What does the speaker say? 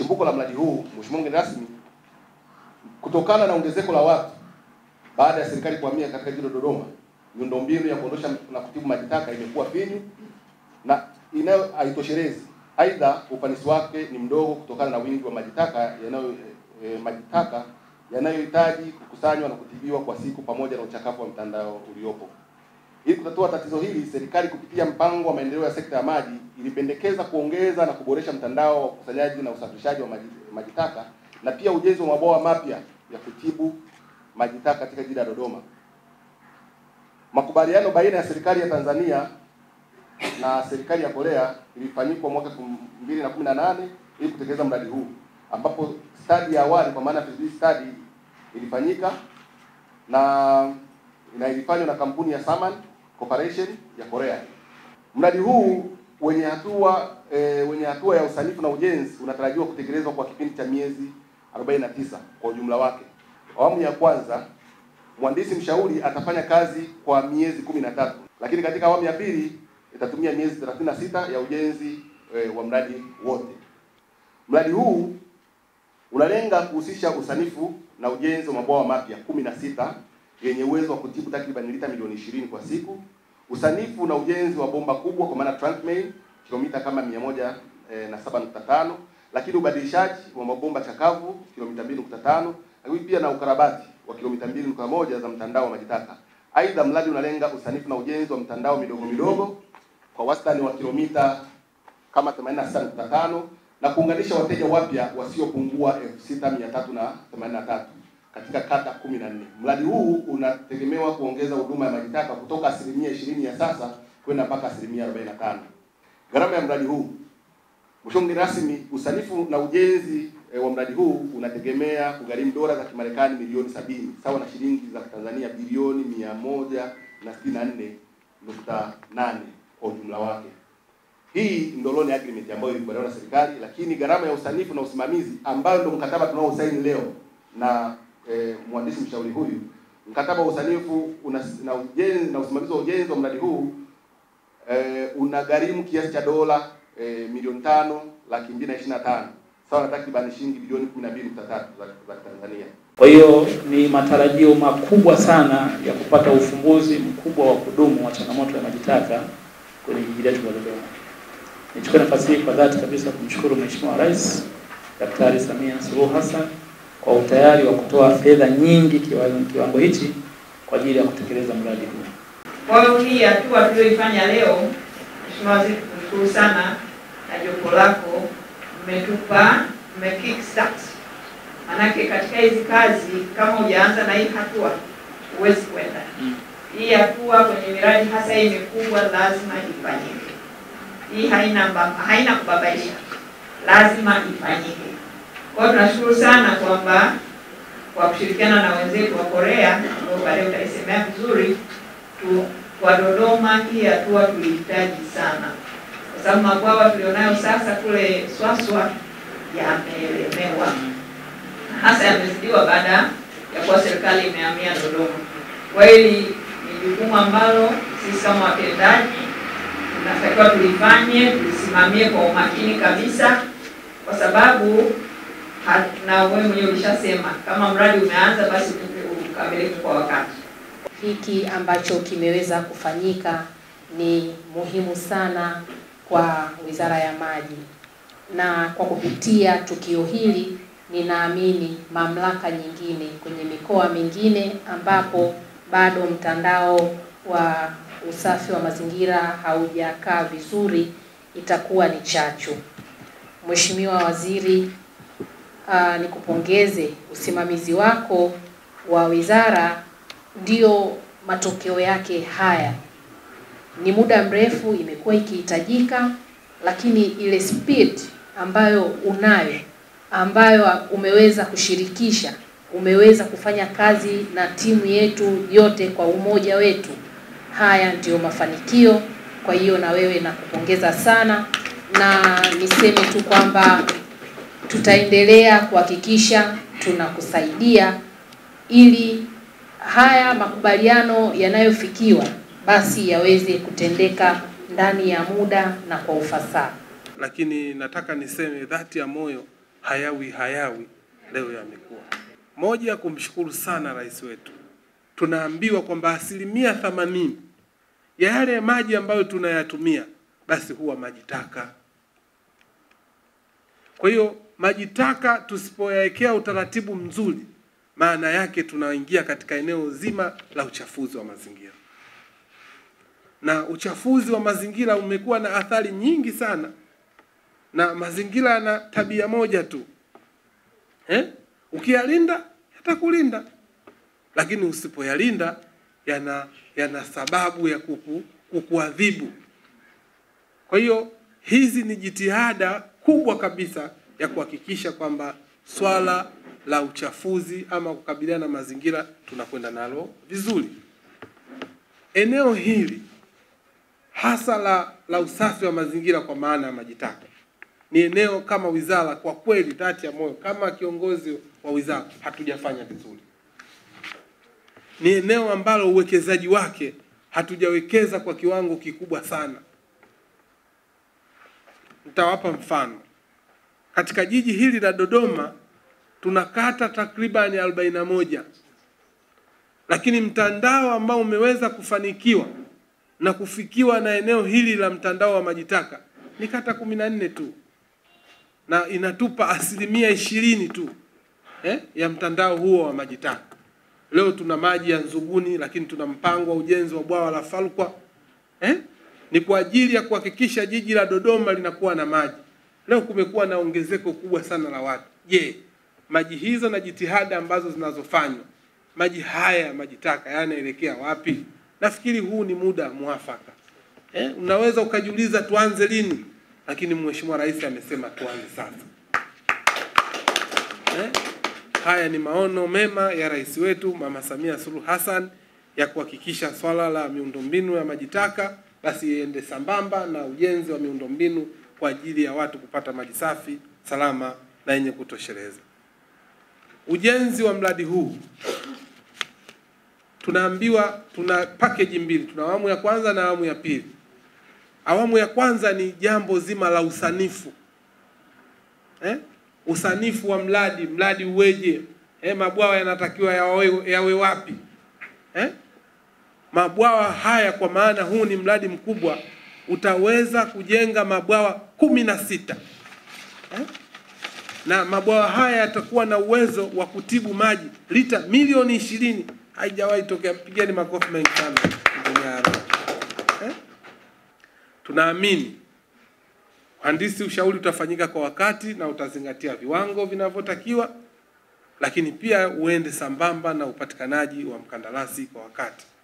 chimbuko la mradi huu, Mheshimiwa mgeni rasmi, kutokana na ongezeko la watu baada ya serikali kuhamia katika jiji la Dodoma, miundombinu ya kuondosha na kutibu maji taka imekuwa finyu na inayo haitoshelezi. Aidha, ufanisi wake ni mdogo kutokana na wingi wa maji taka yanayo e, maji taka yanayohitaji kukusanywa na kutibiwa kwa siku pamoja na uchakavu wa mtandao uliopo. Ili kutatua tatizo hili, serikali kupitia mpango wa maendeleo ya sekta ya maji ilipendekeza kuongeza na kuboresha mtandao wa ukusanyaji na usafirishaji wa maji, maji taka na pia ujenzi wa mabwawa mapya ya kutibu maji taka katika jiji la Dodoma. Makubaliano baina ya serikali ya Tanzania na serikali ya Korea ilifanyikwa mwaka 2018 ili kutekeleza mradi huu, ambapo stadi ya awali kwa maana feasibility study ilifanyika na na ilifanywa na kampuni ya Saman Corporation ya Korea. Mradi huu wenye hatua e, wenye hatua ya usanifu na ujenzi unatarajiwa kutekelezwa kwa kipindi cha miezi 49 kwa ujumla wake. Awamu ya kwanza mhandisi mshauri atafanya kazi kwa miezi 13, lakini katika awamu ya pili itatumia miezi 36 ya ujenzi e, wa mradi wote. Mradi huu unalenga kuhusisha usanifu na ujenzi wa mabwawa mapya 16 yenye uwezo wa kutibu takriban lita milioni 20 kwa siku, usanifu na ujenzi wa bomba kubwa kwa maana trunk main kilomita kama 107.5, lakini ubadilishaji wa mabomba chakavu kilomita 2.5, lakini pia na ukarabati wa kilomita 2.1 za mtandao wa maji taka. Aidha, mradi unalenga usanifu na ujenzi wa mtandao midogo midogo kwa wastani wa kilomita kama 86.5 na kuunganisha wateja wapya wasiopungua 6383 katika kata 14. Mradi huu unategemewa kuongeza huduma ya maji taka kutoka asilimia 20 ya sasa kwenda mpaka asilimia 45. Gharama ya mradi huu, Mheshimiwa mgeni rasmi, usanifu na ujenzi e, wa mradi huu unategemea kugharimu dola za Kimarekani milioni sabini sawa na shilingi za Tanzania bilioni 164.8 kwa ujumla wake. Hii ndio loan agreement ambayo ilikubaliwa na serikali, lakini gharama ya usanifu na usimamizi ambayo ndio mkataba tunaosaini leo na e, mhandisi mshauri huyu, mkataba wa usanifu una, na ujenzi na usimamizi wa ujenzi wa mradi huu e, unagharimu kiasi cha dola e, milioni tano laki mbili na ishirini na tano sawa na takriban shilingi bilioni 12.3 za, za Tanzania. Kwa hiyo ni matarajio makubwa sana ya kupata ufumbuzi mkubwa wa kudumu wa changamoto ya maji taka kwenye jiji letu la Dodoma. Nichukue nafasi hii kwa dhati kabisa kumshukuru Mheshimiwa Rais Daktari Samia Suluhu Hassan kwa utayari wa kutoa fedha nyingi kiwango, kiwango hichi kwa ajili ya kutekeleza mradi huu. Kwa hiyo hii hatua tuliyoifanya leo, Mheshimiwa Waziri, tukushukuru sana na jopo lako, mmetupa mme kickstart. Manake katika hizi kazi kama hujaanza na hii hatua huwezi kwenda. Hii hatua kwenye miradi hasa hii mikubwa lazima ifanyike. Hii haina mba, haina kubabaisha, lazima ifanyike. Kwa hiyo tunashukuru sana kwamba kwa kushirikiana na wenzetu wa Korea ambao baadaye utaisemea vizuri tu, kwa Dodoma hii hatua tulihitaji sana, kwa sababu mabwawa tulionayo sasa kule Swaswa yameelemewa, hasa yamezidiwa baada ya kuwa serikali imehamia Dodoma. Kwa hili ni jukumu ambalo sisi kama watendaji tunatakiwa tulifanye, tulisimamie kwa umakini kabisa, kwa sababu na wewe mwenyewe ulishasema kama mradi umeanza basi ukamilike kwa wakati. Hiki ambacho kimeweza kufanyika ni muhimu sana kwa Wizara ya Maji, na kwa kupitia tukio hili ninaamini mamlaka nyingine kwenye mikoa mingine ambapo bado mtandao wa usafi wa mazingira haujakaa vizuri itakuwa ni chachu. Mheshimiwa Waziri, uh, nikupongeze usimamizi wako wa wizara, ndio matokeo yake haya. Ni muda mrefu imekuwa ikihitajika, lakini ile speed ambayo unayo, ambayo umeweza kushirikisha, umeweza kufanya kazi na timu yetu yote kwa umoja wetu, haya ndiyo mafanikio. Kwa hiyo na wewe nakupongeza sana, na niseme tu kwamba tutaendelea kuhakikisha tunakusaidia ili haya makubaliano yanayofikiwa basi yaweze kutendeka ndani ya muda na kwa ufasaha. Lakini nataka niseme dhati ya moyo hayawi hayawi, leo yamekuwa. Moja, kumshukuru sana rais wetu. Tunaambiwa kwamba asilimia themanini ya yale maji ambayo tunayatumia basi huwa maji taka. Kwa hiyo maji taka tusipoyawekea utaratibu mzuri, maana yake tunaingia katika eneo zima la uchafuzi wa mazingira, na uchafuzi wa mazingira umekuwa na athari nyingi sana, na mazingira yana tabia moja tu eh? Ukiyalinda yatakulinda, lakini usipoyalinda yana yana sababu ya kuku, kukuadhibu. Kwa hiyo hizi ni jitihada kubwa kabisa ya kuhakikisha kwamba swala la uchafuzi ama kukabiliana na mazingira tunakwenda nalo vizuri. Eneo hili hasa la, la usafi wa mazingira kwa maana ya maji taka ni eneo kama wizara, kwa kweli, dhati ya moyo, kama kiongozi wa wizara hatujafanya vizuri. Ni eneo ambalo uwekezaji wake hatujawekeza kwa kiwango kikubwa sana. Nitawapa mfano. Katika jiji hili la Dodoma tuna kata takribani arobaini na moja, lakini mtandao ambao umeweza kufanikiwa na kufikiwa na eneo hili la mtandao wa maji taka ni kata kumi na nne tu, na inatupa asilimia ishirini tu eh, ya mtandao huo wa maji taka. Leo tuna maji ya Nzuguni, lakini tuna mpango wa ujenzi wa bwawa la Falkwa eh? Ni kwa ajili ya kuhakikisha jiji la Dodoma linakuwa na maji. Leo kumekuwa na ongezeko kubwa sana la watu. Je, maji hizo na jitihada ambazo zinazofanywa, maji haya maji taka yanaelekea wapi? Nafikiri huu ni muda mwafaka eh? Unaweza ukajiuliza tuanze lini, lakini Mheshimiwa Rais amesema tuanze sasa eh? Haya ni maono mema ya rais wetu Mama Samia Suluhu Hassan ya kuhakikisha swala la miundombinu ya maji taka basi iende sambamba na ujenzi wa miundombinu kwa ajili ya watu kupata maji safi, salama na yenye kutosheleza. Ujenzi wa mradi huu tunaambiwa tuna package mbili, tuna awamu ya kwanza na awamu ya pili. Awamu ya kwanza ni jambo zima la usanifu eh? usanifu wa mradi, mradi uweje? Eh, mabwawa yanatakiwa yawe, yawe wapi eh? Mabwawa haya kwa maana huu ni mradi mkubwa, utaweza kujenga mabwawa kumi na sita eh? na mabwawa haya yatakuwa na uwezo wa kutibu maji lita milioni ishirini. Haijawahi tokea, pigeni makofi mengi sana eh? Tunaamini Handisi, ushauri utafanyika kwa wakati na utazingatia viwango vinavyotakiwa, lakini pia uende sambamba na upatikanaji wa mkandarasi kwa wakati.